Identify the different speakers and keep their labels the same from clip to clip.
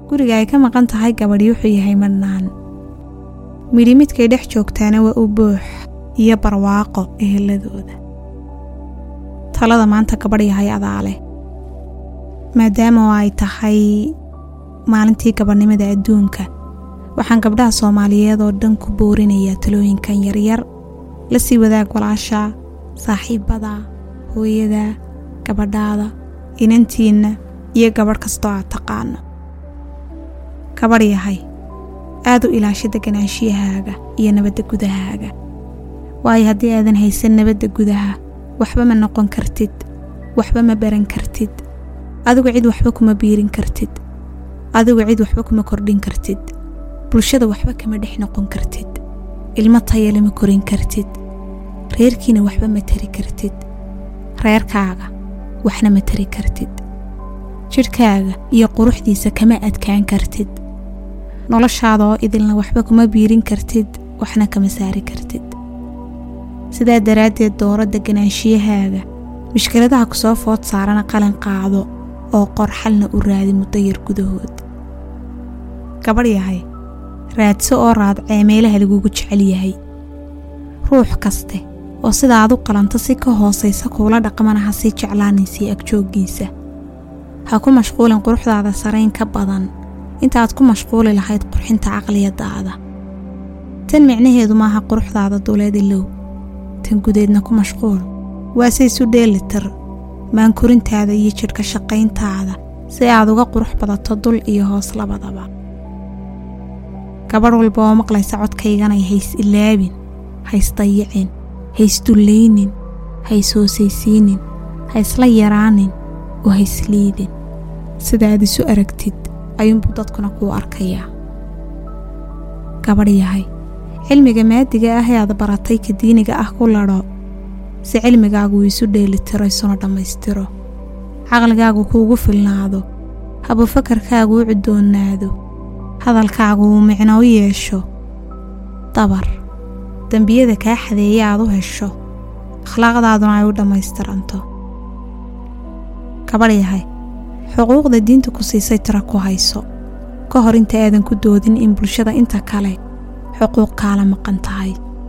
Speaker 1: guriga ay ka maqan tahay gabadhi wuxuu yahay madhnaan midhi midkay dhex joogtaana waa u buux iyo barwaaqo eheladooda talada maanta gabadh yahay adaa leh maadaama oo ay tahay maalintii gabadhnimada adduunka waxaan gabdhaha soomaaliyeed oo dhan ku boorinayaa talooyinkan yaryar la sii wadaag walaasha saaxiibada hooyada gabadhaada inantiinna iyo gabadh kastoo aad taqaano gabadh yahay aad u ilaasha deganaanshiyahaaga iyo nabadda gudahaaga waayo haddii aadan haysan nabadda gudaha waxba ma noqon kartid waxba ma baran kartid adigu cid waxba kuma biirin kartid adigu cid waxba kuma kordhin kartid bulshada waxba kama dhex noqon kartid ilmo tayale ma korin kartid reerkiina waxba ma tari kartid reerkaaga waxna ma tari kartid jidhkaaga iyo quruxdiisa kama adkaan kartid noloshaada oo idilna waxba kuma biirin kartid waxna kama saari kartid sidaa daraaddeed dooro deganaanshiyahaaga mushkiladaha ku soo food saarana qalin qaado oo qor xalna u raadi muddo yar gudahood gabadh yahay raadso oo raadcee meelaha lagugu jecel yahay ruux kaste oo sida aad u qalanto si ka hoosaysa kuula dhaqmana ha sii jeclaanaysii agjooggiisa ha ku mashquulin quruxdaada sarayn ka badan intaaad ku mashquuli lahayd qurxinta caqliyadaada tan micnaheedu maaha quruxdaada duleed ilow tan gudeedna ku mashquul waase isu dheelitir maankorintaada iyo jidhka shaqayntaada si aad uga qurux badato dul iyo hoos labadaba gabadh walba oo maqlaysa codkayganay hays ilaabin hays dayicin hays dullaynin hays hoosaysiinin haysla yaraanin oo haysliidin sida aad isu aragtid ayuunbuu dadkuna kuu arkayaa gabadh yahay cilmiga maadiga ah ee aad baratay ka diiniga ah ku ladho si cilmigaagu uu isu dheelitiro isuna dhammaystiro caqligaagu kuugu filnaado habufakarkaagu u cudoonaado hadalkaagu uu micno u yeesho dabar dembiyada kaa xadeeya aad u hesho akhlaaqdaaduna ay u dhammaystiranto gabadh yahay xuquuqda diinta ku siisay tira ku hayso ka hor inta aadan ku doodin in bulshada inta kale xuquuq kaala maqan tahay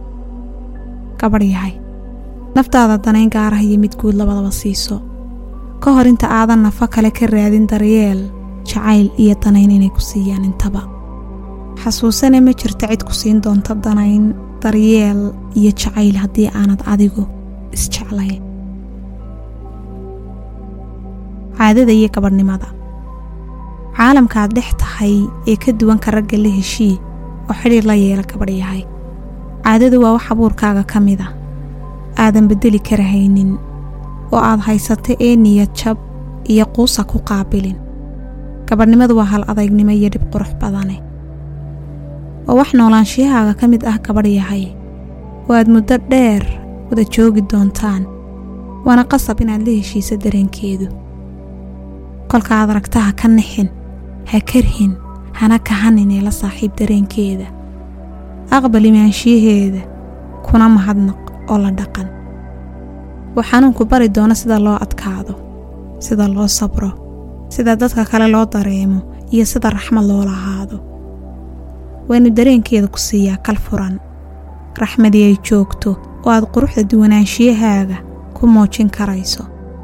Speaker 1: gabadh yahay naftaada danayn gaarah iyo mid guud labadaba siiso ka hor inta aadan nafo kale ka raadin daryeel jacayl iyo danayn inay ku siiyaan intaba xasuusane ma jirta cid ku siin doonta danayn daryeel iyo jacayl haddii aanad adigu isjeclayn caadada iyo gabadhnimada caalamkaaad dhex tahay ee ka duwanka ragga la heshii oo xidhiir la yeela gabadh yahay caadadu waa wax abuurkaaga ka mid a aadan beddeli karahaynin oo aad haysata ee niyad jab iyo quusa ku qaabilin gabadhnimadu waa hal adaygnimo iyo dhib qurux badane oo wax noolaanshiyahaaga ka mid ah gabadh yahay oo aad muddo dheer wada joogi doontaan waana qasab inaad la heshiiso dareenkeedu kolka aad aragta ha ka nixin ha karhin hana kahanin ee la saaxiib dareenkeeda aqbal imaanshiyaheeda kuna mahadnaq oo la dhaqan wuu xanuunku bari doono sida loo adkaado sida loo sabro sida dadka kale loo dareemo iyo sida raxmad loo lahaado waynu dareenkeeda ku siiyaa kal furan raxmadii ay joogto oo aad quruxda duwanaanshiyahaaga ku muujin karayso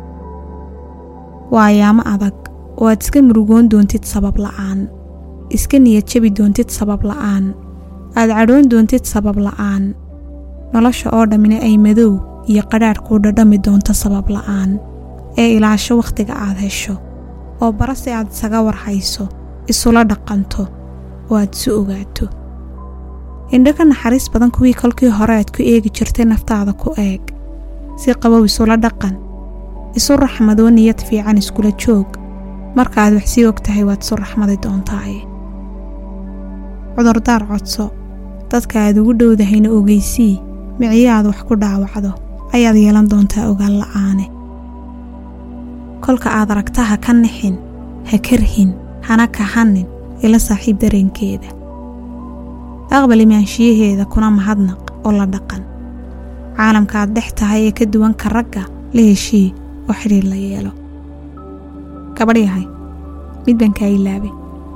Speaker 1: waa ayaamo adag oo aad iska murugoon doontid sabab la'aan iska niyad jabi doontid sabab la'aan aad cadhoon doontid sabab la'aan nolosha oo dhammina ay madow iyo qadhaadh kuu dhadhami doonto sabab la'aan ee ilaasho wakhtiga aad hesho oo bara si aad isaga warhayso isula dhaqanto oo aad isu ogaato indho ka naxariis badan kuwii kolkii hore aad ku eegi jirtay naftaada ku eeg si qabow isula dhaqan isu raxmadoo niyad fiican iskula joog markaaad wax sii og tahay waad isu raxmadi doontaaye cudurdaar codso dadka aad ugu dhowdahayna ogeysii miciyo aad wax ku dhaawacdo ayaad yeelan doontaa ogaan la'aane kolka aad aragta ha ka nixin ha karhin hana kahanin ila saaxiib dareenkeeda aqbal imaanshiyaheeda kuna mahadnaq oo la dhaqan caalamka aad dhex tahay ee ka duwanka ragga la heshii oo xidhiir la yeelo gabadh yahay mid baan kaa ilaabay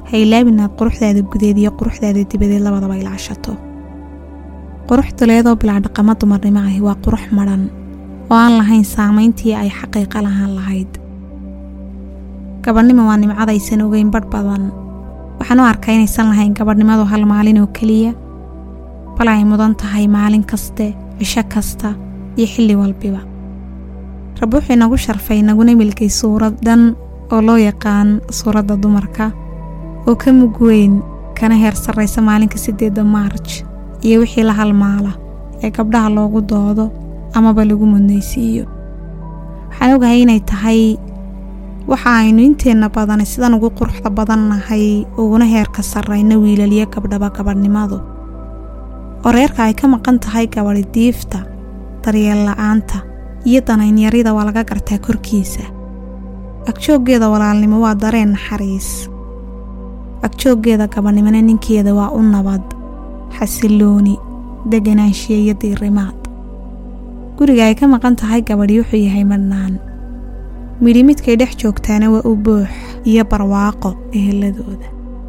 Speaker 1: ha ilaabin inaad quruxdaada gudeed iyo quruxdaada dibadeed labadaba ilaashato qurux duleedoo bilaa dhaqamo dumarnimo ahi waa qurux madhan oo aan lahayn saamayntii ay xaqiiqa lahaan lahayd gabadhnimo waa nimcadaysan ogeyn badh badan waxaan u arkaa inaysan lahayn gabadhnimadu hal maalin oo keliya bal ay mudan tahay maalin kaste cisho kasta iyo xilli walbiba rabbi wuxuu inagu sharfay naguna milkay suurad dhan oo loo yaqaan suuradda dumarka oo ka mug weyn kana heer sarraysa maalinka siddeedda maarj iyo wixii la halmaala ee gabdhaha loogu doodo amaba lagu mudnaysiiyo waxaan ogahay inay tahay waxa aynu inteenna badani sidan ugu quruxda badannahay uguna heerka sarrayna wiilaliyo gabdhaba gabadhnimadu oo reerka ay ka maqan tahay gabadhi diifta daryeel la'aanta iyo danaynyarida waa laga gartaa korkiisa agjooggeeda walaalnimo waa dareen naxariis agjooggeeda gabadhnimona ninkeeda waa u nabad xasillooni deganaanshiya iyo diirimaad guriga ay ka maqan tahay gabadhi wuxuu yahay madhnaan midhi midkay dhex joogtaana waa u buux iyo barwaaqo eheladooda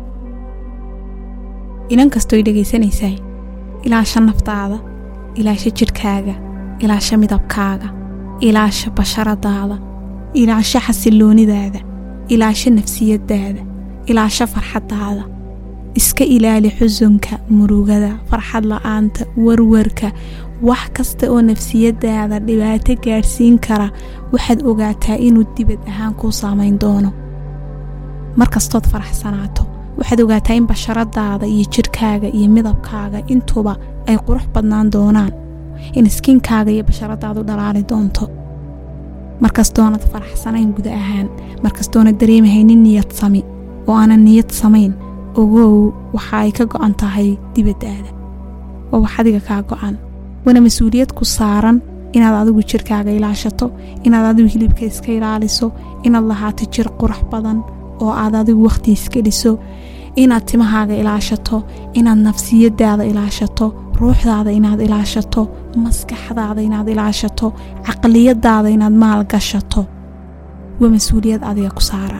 Speaker 1: inan kastooy dhegaysanaysaay ilaasha naftaada ilaasha jidhkaaga ilaasha midabkaaga ilaasha basharadaada ilaasha xasilloonidaada ilaasha nafsiyadaada ilaasha farxaddaada iska ilaali xusunka murugada farxad la'aanta warwarka wax kasta oo nafsiyadaada dhibaato gaadhsiin kara waxaad ogaataa inuu dibad ahaan kuu saamayn doono markastood faraxsanaato waxaad ogaataa in basharadaada iyo jidhkaaga iyo midabkaaga intuba ay qurux badnaan doonaan in iskiinkaaga iyo basharadaadu dhalaali doonto markastoonad faraxsanayn guda ahaan markastoonad dareemahaynin niyad sami oo aanan niyad samayn ogow waxa ay ka go'an tahay dibaddaada waa wax adiga kaa go'an waana mas-uuliyad ku saaran inaad adigu jirkaaga ilaashato inaad adigu hilibka iska ilaaliso inaad lahaato jir qurux badan oo aad adigu wakhti iska dhiso inaad timahaaga ilaashato inaad nafsiyadaada ilaashato ruuxdaada inaad ilaashato maskaxdaada inaad ilaashato caqliyadaada inaad maal gashato waa mas-uuliyad adiga ku saaran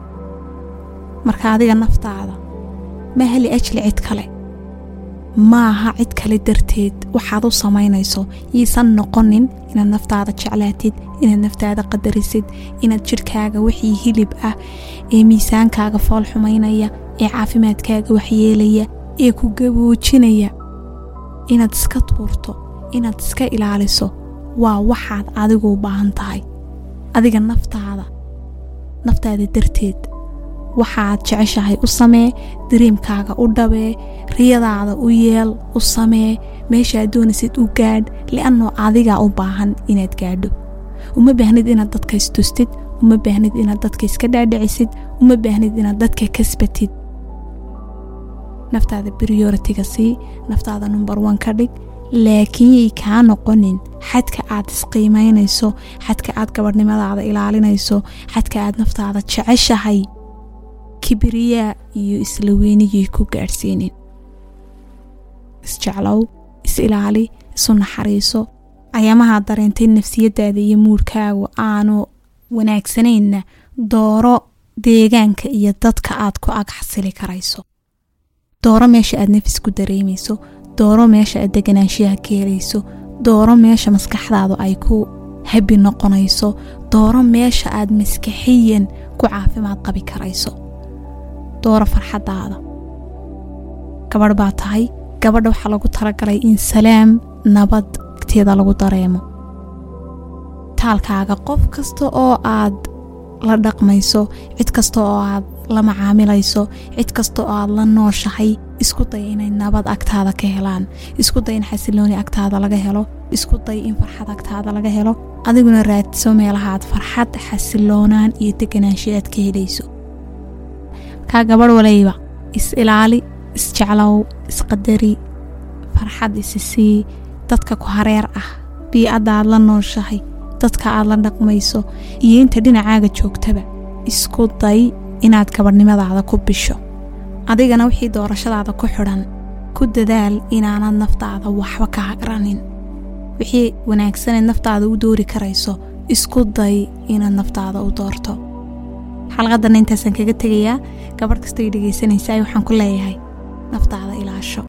Speaker 1: marka adiga naftaada ma heli ajli cid kale maaha cid kale darteed waxaad u samaynayso yiisan noqonin inaad naftaada jeclaatid inaad naftaada qadarisid inaad jidhkaaga wixii hilib ah ee miisaankaaga fool xumaynaya ee caafimaadkaaga waxyeelaya ee ku gaboojinaya inaad iska tuurto inaad iska ilaaliso waa waxaad adigu u baahan tahay adiga naftaada naftaada darteed waxaad jeceshahay u samee dariimkaaga u dhabee riyadaada u yeel u samee meeshaad doonaysid u gaadh li'annoo adigaa u baahan inaad gaadho uma baahnid inaad dadka istustid uma baahnid inaad dadka iska dhaadhicisid uma baahnid inaad dadka kasbatid naftaada brioritiga sii naftaada number one ka dhig laakiin yay kaa noqonin xadka aad isqiimaynayso xadka aad gabadhnimadaada ilaalinayso xadka aad naftaada jeceshahay kibriyaa iyo isla weyniyay ku gaadhsiinin isjeclow is ilaali isu naxariiso ayaamahaad dareentay nafsiyadaada iyo muurhkaagu aanu wanaagsanayna dooro deegaanka iyo dadka aad ku ag xasili karayso dooro meesha aad nafis ku dareemayso dooro meesha aad deganaanshiyaha ka helayso dooro meesha maskaxdaadu ay ku habi noqonayso dooro meesha aad maskaxiyan ku caafimaad qabi karayso dooro farxaddaada gabadh baa tahay gabadha waxaa lagu talagalay in salaam nabad agteeda lagu dareemo taalkaaga qof kasta oo aad la dhaqmayso cid kasta oo aad la macaamilayso cid kasta oo aad la nooshahay isku day inay nabad agtaada ka helaan isku day in xasilooni agtaada laga helo isku day in farxad agtaada laga helo adiguna raadso meelahaad farxad xasiloonaan iyo deganaansho aad ka helayso kaa gabadh walayba is ilaali isjeclow isqadari farxad isisii dadka ku hareer ah bii-adda aad la nooshahay dadka aad la dhaqmayso iyo inta dhinacaaga joogtaba isku day inaad gabadhnimadaada ku bisho adigana wixii doorashadaada ku xidhan ku dadaal inaanad naftaada waxba ka hagranin wixii wanaagsaneed naftaada u doori karayso isku day inaad naftaada u doorto xalqadanna intaasaan kaga tegayaa gabadh kastoo i dhegaysanaysa waxaan ku leeyahay naftaada ilaasho